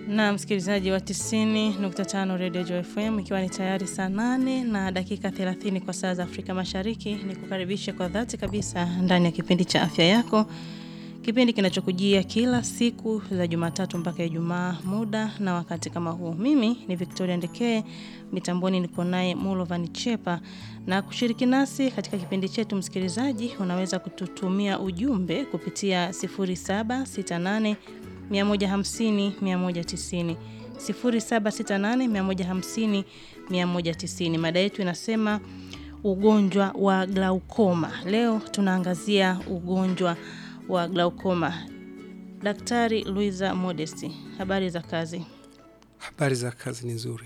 na msikilizaji wa 90.5 Radio Joy FM, ikiwa ni tayari saa 8 na dakika 30 kwa saa za Afrika Mashariki, ni kukaribisha kwa dhati kabisa ndani ya kipindi cha afya yako, kipindi kinachokujia kila siku za Jumatatu mpaka Ijumaa, muda na wakati kama huu. Mimi ni Victoria Ndekee, mitamboni niko naye Mulovan Chepa, na kushiriki nasi katika kipindi chetu, msikilizaji, unaweza kututumia ujumbe kupitia 0768 150 190 0768 150 190. Mada yetu inasema ugonjwa wa glaukoma. Leo tunaangazia ugonjwa wa glaukoma. Daktari Luisa Modesti, habari za kazi? Habari za kazi ni nzuri.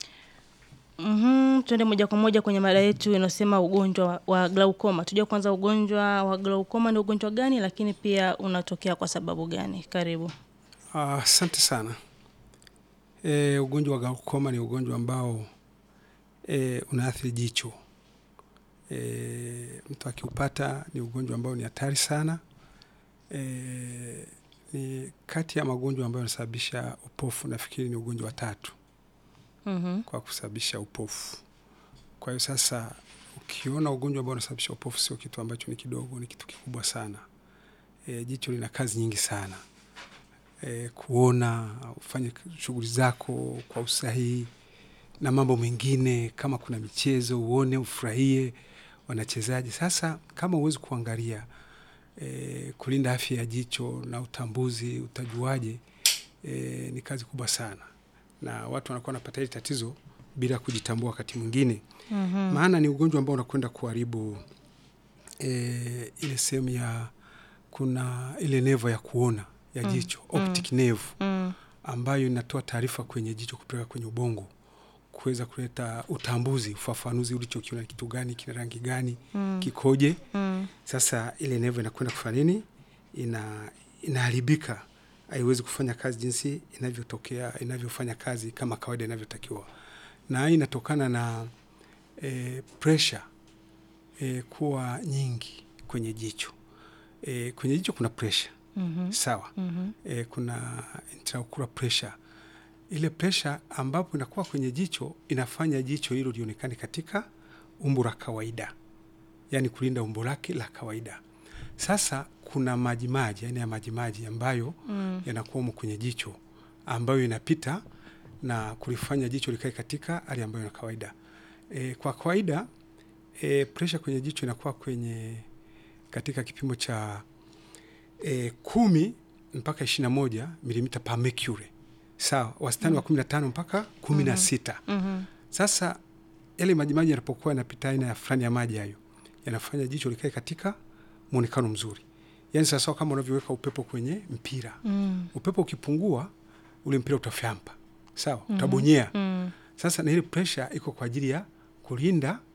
Mhm, tuende moja kwa moja kwenye mada yetu inasema ugonjwa wa, wa glaukoma. Tujue kwanza ugonjwa wa glaukoma ni ugonjwa gani, lakini pia unatokea kwa sababu gani? Karibu. Asante uh, sana. E, ugonjwa wa glaukoma ni ugonjwa ambao e, unaathiri jicho. E, mtu akiupata ni ugonjwa ambao ni hatari sana. E, ni kati ya magonjwa ambayo yanasababisha upofu, nafikiri ni ugonjwa wa tatu Mhm. kwa kusababisha upofu. Kwa hiyo sasa, ukiona ugonjwa ambao unasababisha upofu, sio kitu ambacho ni kidogo, ni kitu kikubwa sana. E, jicho lina kazi nyingi sana e, kuona, ufanye shughuli zako kwa usahihi na mambo mengine, kama kuna michezo uone, ufurahie wanachezaji. Sasa kama huwezi kuangalia e, kulinda afya ya jicho na utambuzi, utajuaje? E, ni kazi kubwa sana, na watu wanakuwa wanapata hili tatizo bila kujitambua wakati mwingine Mhm. maana ni ugonjwa ambao unakwenda kuharibu e, ile sehemu ya kuna ile nevo ya kuona ya Mm, jicho mm. optic nerve Mm. ambayo inatoa taarifa kwenye jicho kupeleka kwenye ubongo kuweza kuleta utambuzi, ufafanuzi ulichokiona kitu gani, kina rangi gani, Mm. kikoje. Mm. Sasa ile nevo inakwenda kufanya nini? Ina inaharibika, haiwezi kufanya kazi jinsi inavyotokea inavyofanya kazi kama kawaida inavyotakiwa, na hii inatokana na e, pressure e, kuwa nyingi kwenye jicho. E, kwenye jicho kuna pressure Mhm. sawa. Mhm. E, kuna intraocular pressure. Ile pressure ambapo inakuwa kwenye jicho inafanya jicho hilo lionekane katika umbo la kawaida, yaani kulinda umbo lake la kawaida. Sasa kuna majimaji, aina ya majimaji ambayo Mm. yanakuwa humo kwenye jicho ambayo inapita na kulifanya jicho likae katika hali ambayo ni kawaida. E, kwa kawaida e, presha kwenye jicho inakuwa kwenye katika kipimo cha e, kumi mpaka ishirini na moja milimita per mercury sawa, wastani wa kumi na tano mpaka kumi na sita. Mhm. Sasa yale majimaji yanapokuwa yanapita aina ya fulani ya maji hayo yanafanya jicho likae katika mwonekano mzuri, yaani sawasawa kama unavyoweka upepo kwenye mpira Mm. upepo ukipungua ule mpira utafyampa sawa, Mhm. utabonyea. Mm. Sasa na ile pressure iko kwa ajili ya kulinda